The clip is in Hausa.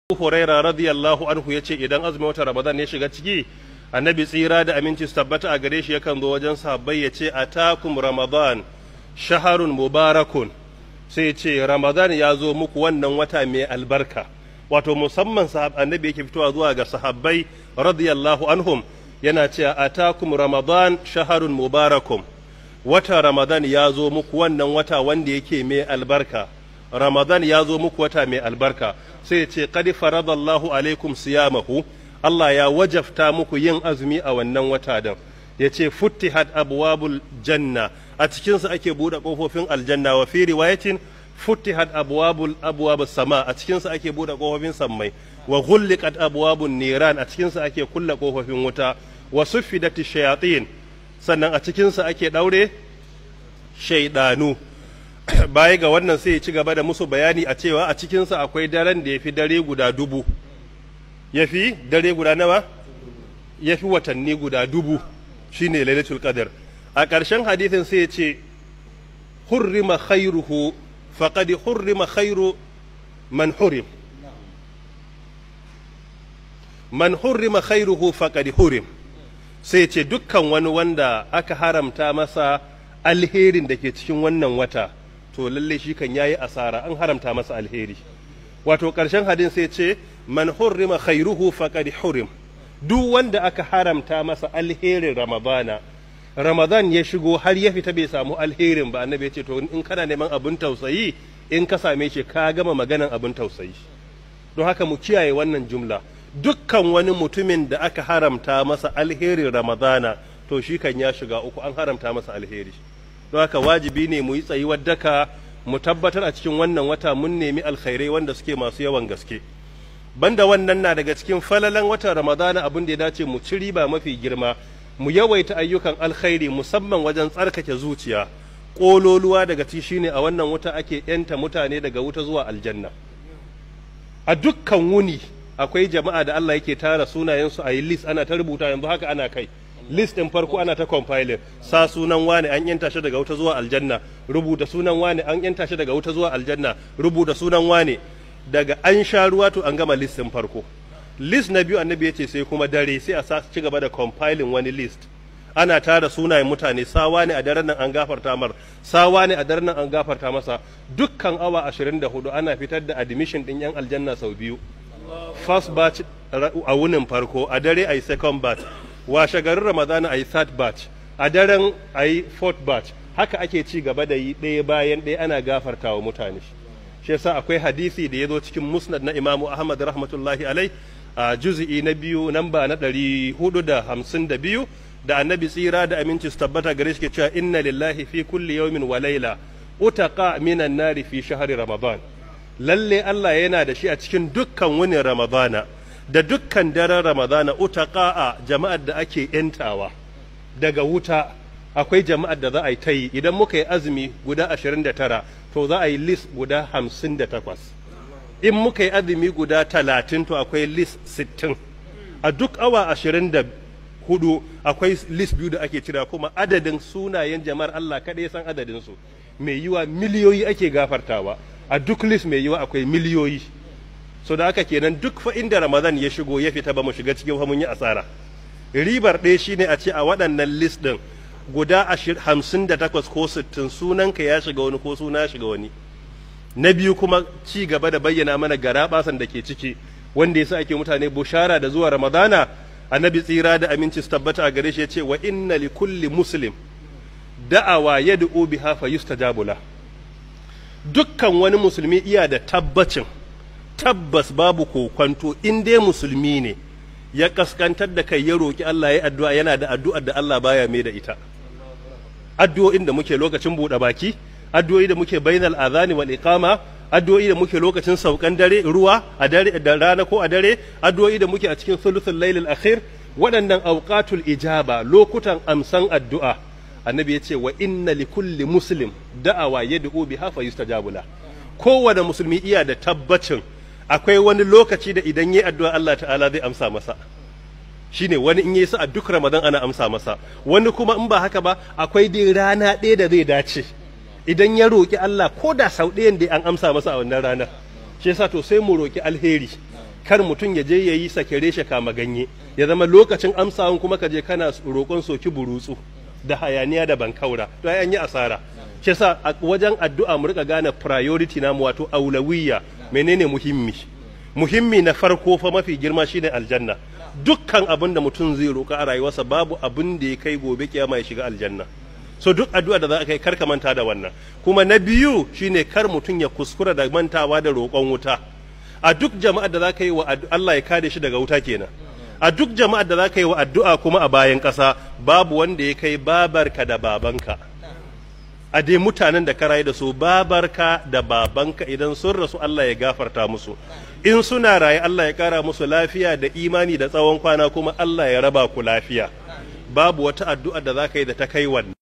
Huraira radiyallahu anhu ya ce idan azumin wata Ramadan ya shiga ciki annabi tsira da aminci su tabbata a gare shi yakan zo wajen sahabbai ya ce atakum Ramadan shaharun mubarakun sai ce Ramadan ya zo muku wannan wata mai albarka wato musamman sahab annabi yake fitowa zuwa ga sahabbai radiyallahu anhum yana cewa atakum Ramadan shaharun mubarakun wata Ramadan ya zo muku wannan wata wanda yake mai albarka Ramadan ya zo muku wata mai albarka sai ce qad faradallahu alaikum siyamahu Allah ya wajafta muku yin azumi a wannan wata din yace futtihat abwabul janna a cikin sa ake bude kofofin aljanna wa fi riwayatin futtihat abwabul abwabus sama a cikin sa ake bude kofofin sammai wa ghulliqat abwabun niran a cikin sa ake kulle kofofin wuta wa suffidat shayatin sannan a cikin sa ake daure shaydanu baya ga wannan sai ya ci gaba da musu bayani a cewa a cikinsa akwai daren da ya fi dare guda dubu ya fi dare guda nawa ya fi watanni guda dubu shine lailatul qadr a ƙarshen hadithin sai ya ce hurrima khairuhu faqad hurrima khairu man hurim man hurrima khairuhu faqad hurim sai ya ce dukkan wani wanda aka haramta masa alherin da ke cikin wannan wata to lalle shi kan yayi asara an haramta masa alheri wato ƙarshen hadin sai ce man hurrima khairuhu faqad hurim duk wanda aka haramta masa alherin ramadana ramadan ya shigo har ya fita bai samu alherin ba annabi ya ce to in kana neman abin tausayi in ka same shi ka gama maganan abin tausayi don haka mu kiyaye wannan jumla dukkan wani mutumin da aka haramta masa alherin ramadana to shi kan ya shiga uku an haramta masa alheri don haka wajibi ne mu yi tsayuwar daka mu tabbatar a cikin wannan wata mun nemi alkhairai wanda suke masu yawan gaske banda wannan na daga cikin falalan watan ramadana abin da ya dace mu ci riba mafi girma mu yawaita ayyukan alkhairi musamman wajen tsarkake zuciya ƙololuwa daga ci shine a wannan wuta ake yanta mutane daga wuta zuwa aljanna a dukkan wuni akwai jama'a da Allah yake tara sunayensu a yi list ana ta rubuta yanzu haka ana kai list ɗin farko ana ta compiling sa sunan wani an yanta shi daga wuta zuwa aljanna rubuta sunan wani an yanta shi daga wuta zuwa aljanna rubuta sunan wani daga an sha ruwa to an gama list ɗin farko list na biyu annabi ya ce sai kuma dare sai a sa ci gaba da compiling wani list ana tara sunayen mutane sawa ne a daren nan an gafarta mar sawa ne a daren nan an gafarta masa dukkan awa 24 ana fitar da admission ɗin yan aljanna sau biyu first batch a wunin farko a dare a yi second batch washe garin ramadana a yi third batch a daren a yi fourth batch haka ake ci gaba da yi ɗaya bayan ɗaya ana gafarta wa mutane shi yasa akwai hadisi da ya zo cikin musnad na imamu ahmad rahmatullahi alai a juzi'i na biyu namba na ɗari hudu da hamsin da biyu da annabi tsira da aminci su tabbata gare shi ke cewa inna lillahi fi kulli yawmin wa laila utaqa minan nari fi shahri ramadan lalle Allah yana da shi a cikin dukkan wani ramadana da dukkan daren ramadana utaqa'a jama'ar da ake yantawa daga wuta akwai jama'ar da za a yi ta yi idan muka yi azumi guda 29 to za a yi list guda 58 in muka yi azumi guda 30 to akwai list 60 a duk awa 24 akwai list biyu da ake cira kuma adadin sunayen jama'ar Allah kaɗai san adadin su mai yiwa miliyoyi ake gafartawa a duk list mai yiwa akwai miliyoyi so da haka kenan duk fa inda ramadan ya shigo ya fita ba mu shiga cikin mun yi asara ribar ɗaya shine a ce a waɗannan list ɗin guda hamsin da takwas ko sittin sunanka ya shiga wani ko suna ya shiga wani na biyu kuma ci gaba da bayyana mana gara basan da ke ciki wanda yasa ake mutane bushara da zuwa ramadana annabi tsira da aminci su tabbata a gare shi ya ce wa inna li kulli muslim da'awa yad'u biha fa yustajabu la dukkan wani musulmi iya da tabbacin tabbas babu kokwanto in dai musulmi ne ya kaskantar da kai ya roki Allah ya addu'a yana da addu'ar da Allah baya mai da ita addu'o'in da muke lokacin buɗe baki addu'o'i da muke bainal azani wal iqama addu'o'i da muke lokacin saukan dare ruwa a dare da rana ko a dare addu'o'i da muke a cikin sulusul lailil akhir waɗannan awqatul ijaba lokutan amsan addu'a annabi ya ce wa inna li kulli muslim da'awa yad'u biha fa yustajabu la kowane musulmi iya da tabbacin akwai wani lokaci da idan yi addu'a Allah ta'ala zai amsa masa shine wani in yi sa a duk ramadan ana amsa masa wani kuma in ba haka ba akwai dai rana ɗaya da zai dace idan ya roƙi Allah ko da sau ɗayan da an amsa masa a wannan ranar shi yasa to sai mu roƙi alheri kar mutum ya je ya yi sakere shi kama ganye ya zama lokacin amsawan kuma ka je kana roƙon soki burutsu da hayaniya da bankaura to ai an yi asara shi yasa a wajen addu'a mu rika gane priority namu wato aulawiyya menene muhimmi muhimmi na farko fa mafi girma shine aljanna dukkan abin da mutum zai roƙa a rayuwarsa babu abin da ya kai gobe kiyama ya shiga aljanna so duk addu'a da za ka yi kar ka manta da wannan kuma na biyu shine kar mutum ya kuskura da mantawa da roƙon wuta a duk jama'ar da za ka yi wa Allah ya kare shi daga wuta kenan a duk jama'ar da za ka yi wa addu'a kuma a bayan ƙasa babu wanda ya kai babarka da babanka a dai mutanen da ka rayu da su babarka da babanka idan sun rasu Allah ya gafarta musu in suna raye Allah ya kara musu lafiya da imani da tsawon kwana kuma Allah ya raba ku lafiya babu wata addu'a da za ka yi da ta kai wannan